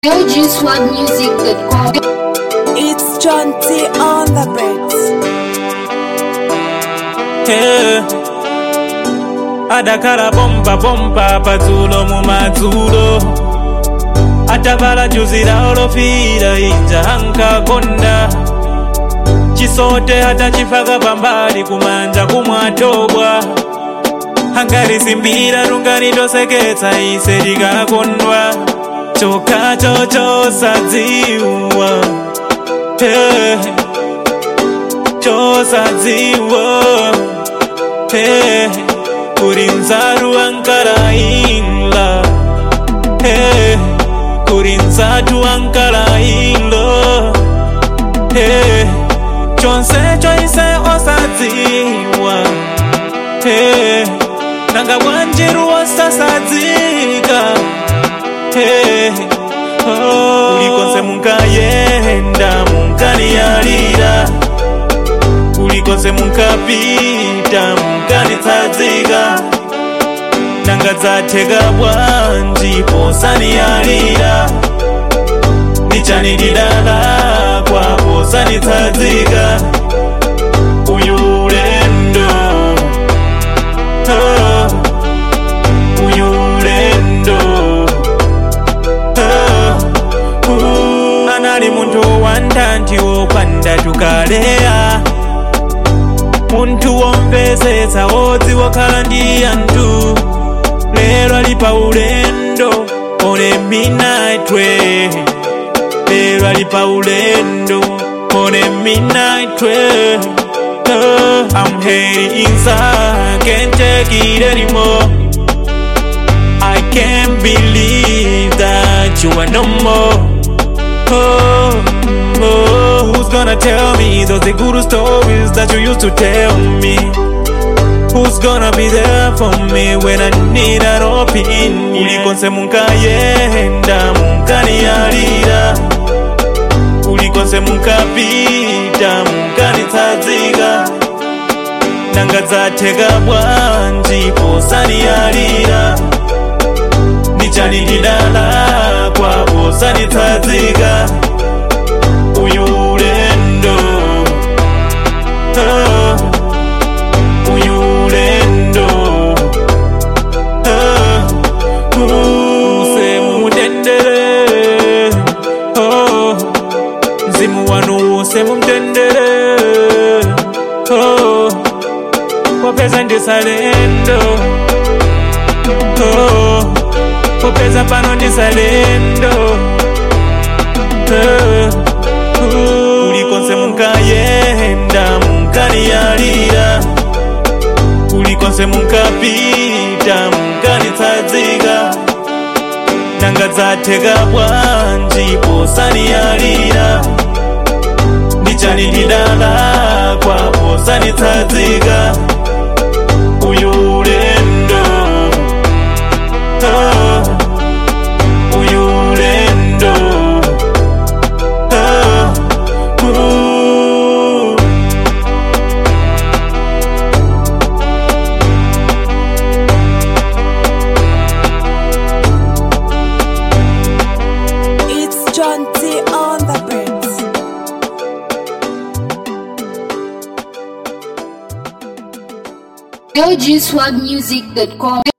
LGSwagmusic.com. It's John T on the beats. Yeah. adakhala bomba bomba padzulo mu madzulo atavala juzi lawo lofira inja ankakonda chisote atachifaka pambali kumanja kumwatobwa angalisimbira lungani toseketsa ise likakondwa chokhacho chosadziwa hey. chosadziwa hey. kuri nzaru ankalaila hey. kuri nzatu ankalailo hey. chonse choise osadziwa hey. nanga bwanjiru osasadzika hey. oh. ulikonse munkayenda munkaniyalira kulikonse munkapita munkanitsadzika nanga dzatheka bwanji posaniyalira nichanilidala kwa posanitsadzika uyu ulendo oh, uyu ulendo oh, uh, anali munthu wantanthi wopanda tukaleya munthu womvetsetsa wodzi wokhala ndi anthu lero ali pa ulendo one midnight way lero ali pa ulendo one midnight way oh, I'm heading inside can't take it anymore I can't believe that you are no more oh, oh, who's gonna tell me those the good stories that you used to tell me? Who's gonna be there for me when I need an opinion? Ulikonse munkayenda munkaniyalira ulikonse munkapita munkanitsadzika nanga dzatheka bwanji posaniyalira nichanilidala kwa posanitsadzika uyu ulendo oh, uyu ulendo oh, use mumutendere oh, mzimu wanu use mumtendere oh, popeza ndisalendo oh, popeza pano ndisalendo oh, uh, ulikonse munkayenda munkaniyalira ulikonse munkapita munkanitsadzika nanga dzatheka bwanji posaniyalira nichanilidala kwa posanitsadzika uyu ulendo oh, uyu ulendo oh, uh. It's John T on the beats. LGSwagmusic.com.